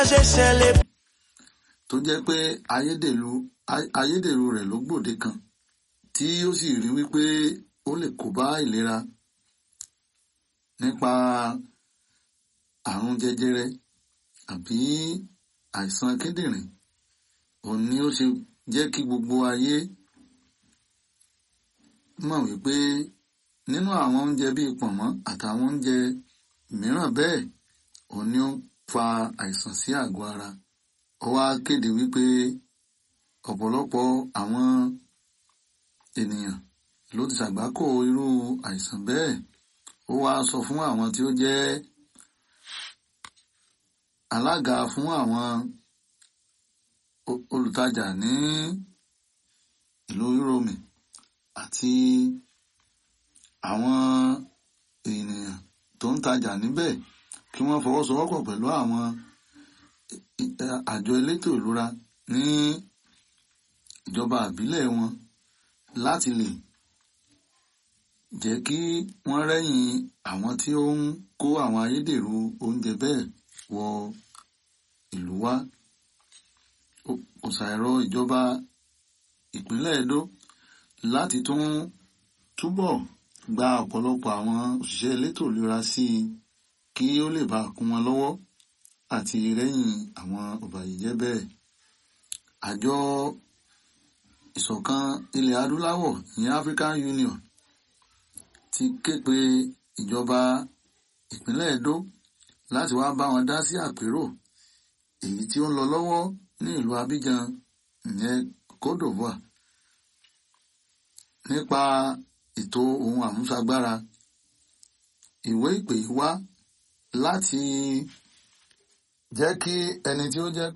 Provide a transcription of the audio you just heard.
ṣe ṣẹlẹ̀. tó jẹ́ pé ayédèrú ayédèrú rẹ̀ ló gbòde kan tí ó sì rí wípé ó lè kó bá ìlera nípa àrùn jẹjẹrẹ àbí àìsàn kíndìnrín òun ni ó ṣe jẹ́ kí gbogbo ayé mọ̀ wípé nínú àwọn oúnjẹ bíi pọ̀nmọ́ àtàwọn oúnjẹ mìíràn bẹ́ẹ̀ òun ni ó fa àìsàn sí àgọ́ ara ó wá kéde wípé ọ̀pọ̀lọpọ̀ àwọn ènìyàn ló ti ṣàgbákò irú àìsàn bẹ́ẹ̀ ó wá sọ fún àwọn tí ó jẹ́ alága fún àwọn olùtajà ní ìlú Rome àti àwọn ènìyàn tó ń tajà níbẹ̀ kí wọ́n fọwọ́sowọ́pọ̀ pẹ̀lú àwọn àjọ elétò ìlera ní ìjọba àbílẹ̀ wọn láti lè jẹ́ kí wọ́n rẹ́yìn àwọn tí ó ń kó àwọn ayédèrú oúnjẹ bẹ́ẹ̀ wọ ìlú wa kò ṣàìrọ ìjọba ìpínlẹ̀ Edo láti tún túbọ̀ gba ọ̀pọ̀lọpọ̀ àwọn òṣìṣẹ́ elétò ìlera sí i kí ó lè bá kún wọn lọ́wọ́ àti rẹ́yìn àwọn ọ̀bàyéjẹ́ bẹ́ẹ̀. àjọ ìṣọ̀kan ilẹ̀ adúláwọ̀ ní African Union ti ké pe ìjọba ìpínlẹ̀ Edo láti wá bá wọn dá sí àpérò èyí tí ó ń lọ lọ́wọ́ ní ìlú Abidjan ìyẹn Côte d'Ivoire nípa ètò ohun àmúṣagbára ìwé ìpè wá láti jẹ́ kí ẹni tí ó jẹ́